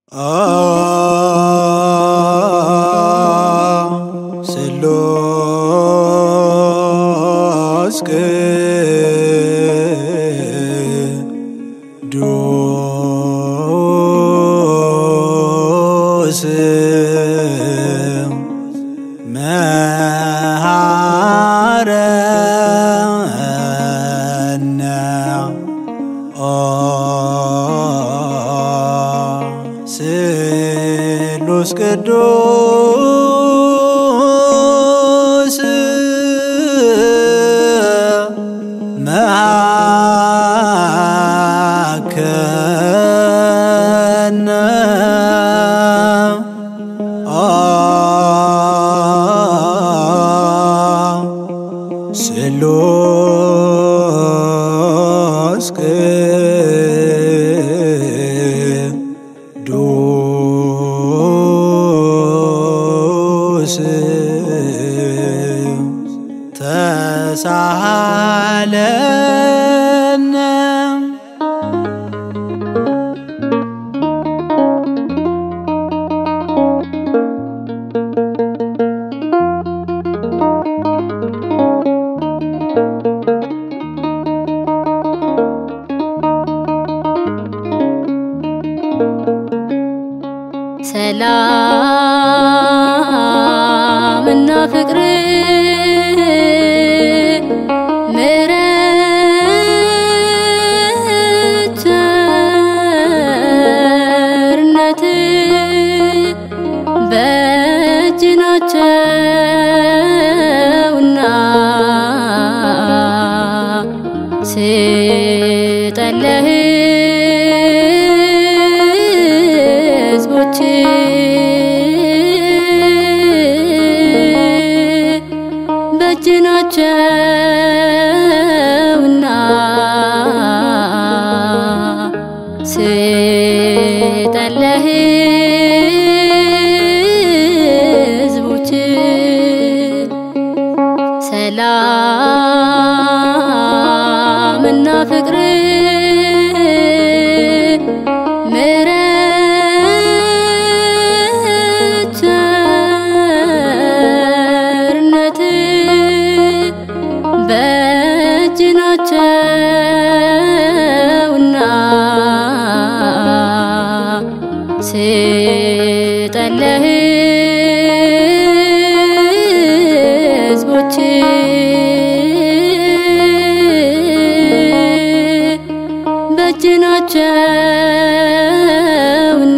ስሉስ ቅዱስ መሐረነ ስሉስ ቅዱስ መሐከነ ስሉስ ቅዱስ ተሳሃለነ ሰላም እና ፍቅር ምሕረት ቸርነት በእጅ ናቸውና ስጠለህ ሕዝቦች በእጅ ናቸውና ስጠለህ ሕዝቦች ሰላም እና ፍቅር ምሕረት ቸርነት በእጅ ናቸውና ስጠለህ ሕዝቦች በእጅ ናቸውና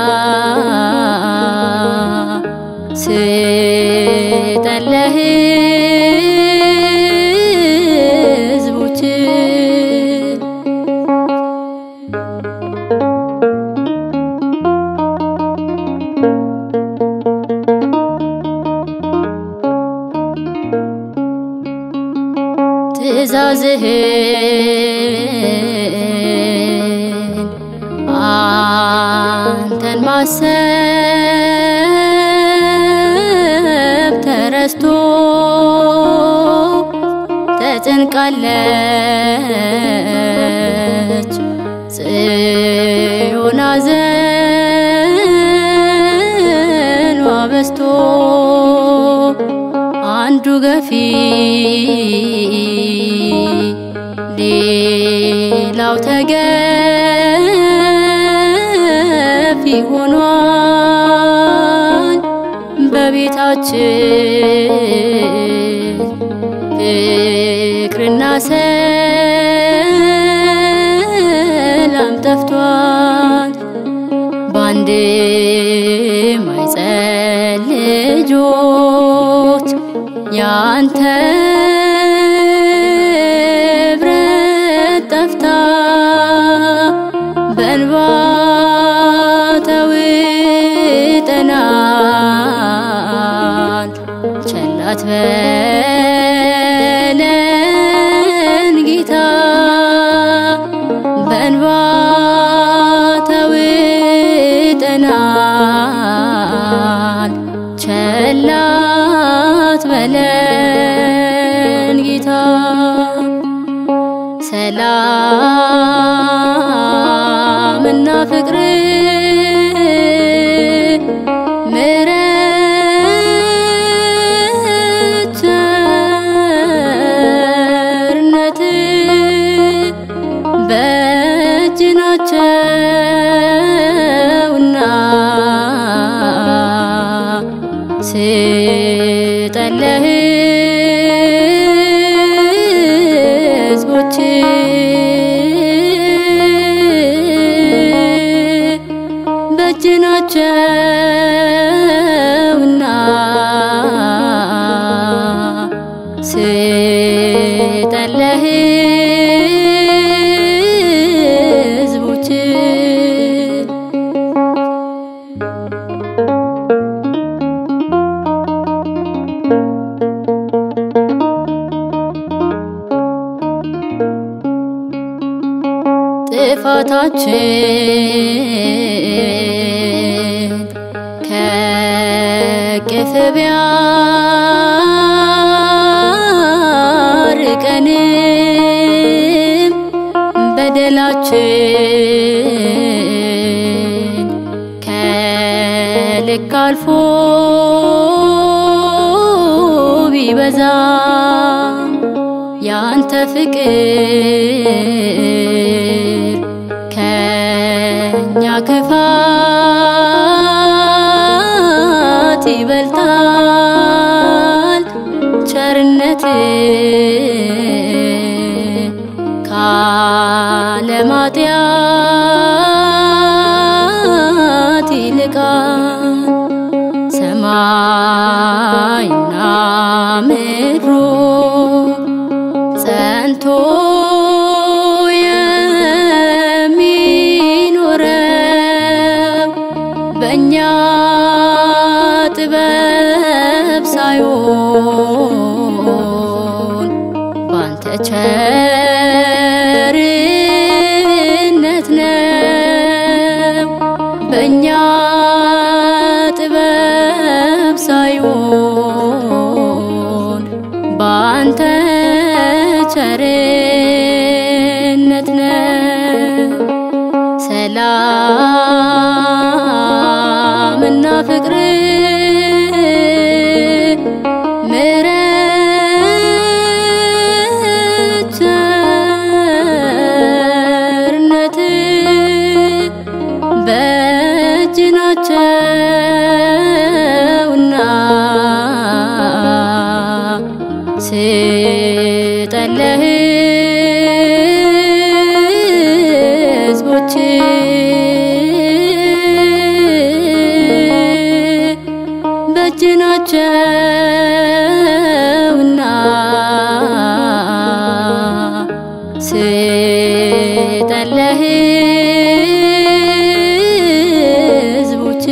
ስጠለህ ሕዝቦች ትእዛዝህን አንተን ማሰብ ተረስቶ ተጨንቃለች ጽዮን ሐዘኗ በዝቶ አንዱ ገፊ ሌላው ተገፊ ሆኗል በቤታችን ፍቅርና ሰላም ጠፍቷል በአንድ ማይጸን ልጆች ያንተ ብረት ጠፍታ በእንባ ተውጠናል ቸላት በለን ጌታ በእንባ ተውጠናል ቸላት በለን ጌታ ሰላምና ፍቅር በእጅ ናቸውና ስጠን ለሕዝቦች ጥፋታችን ከቅፍ ቢያርቀንም በደላችን ከልክ አልፎ ቢበዛም ያንተ ፍቅር ከኛ ክፋት ይበልጣል ቸርነት ካለማጥያት ይልቃል ሰማይና ምድሩ ጸንቶ የሚኖረው በእኛ ጥበብ ሳይሆን ባንተ ቸርነት ነው። በእኛ ጥበብ ሳይሆን ባንተ ቸርነት ነው። ሰላምና ፍቅር ምሕረት ቸርነት በእጅ ናቸውና ስጠን ለሕዝቦች በእጅ ናቸውና ስጠን ለሕዝቦች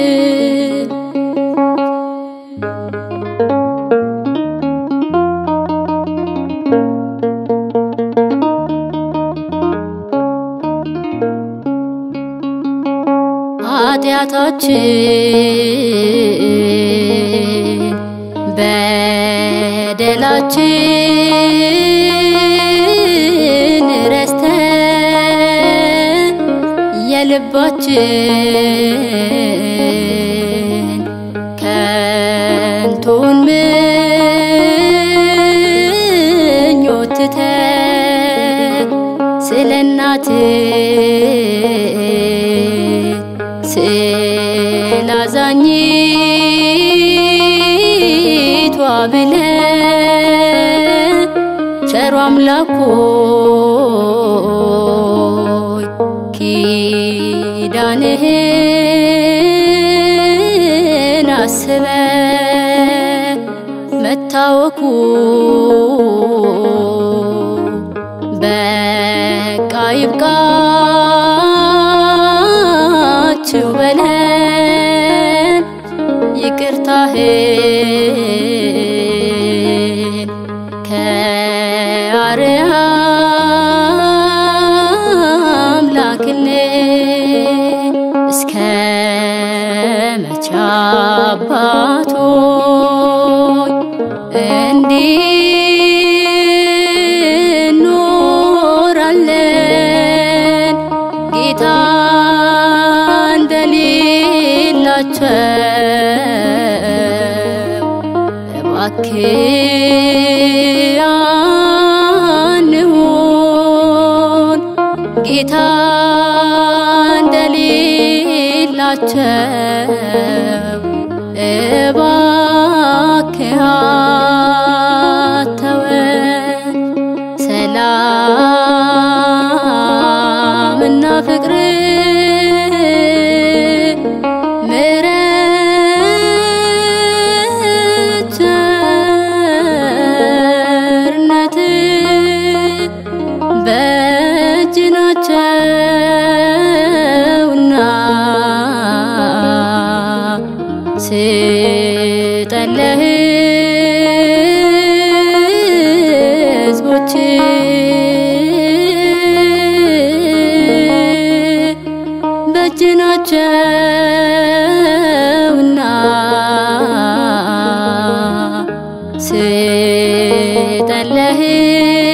ኃጢአታችን በደላችን ረስተን የልባችን ከንቱን ምኞት ትተን ስለ እናት ስላዛኝቷ ብለን ቸሩ አምላክ ሆይ ኪዳንህን አስበ መታወኩ በቃ ይብቃችሁ በለን ይቅርታህን ከአርያም ላክልን እስከ መቼ አባቶች እንዲኖራለን ጌታ እንደሌላቸው እባክህ አንሁን ጌታ እንደሌላቸው እባክህ አተወን ሰላምና ፍቅር አይደለህም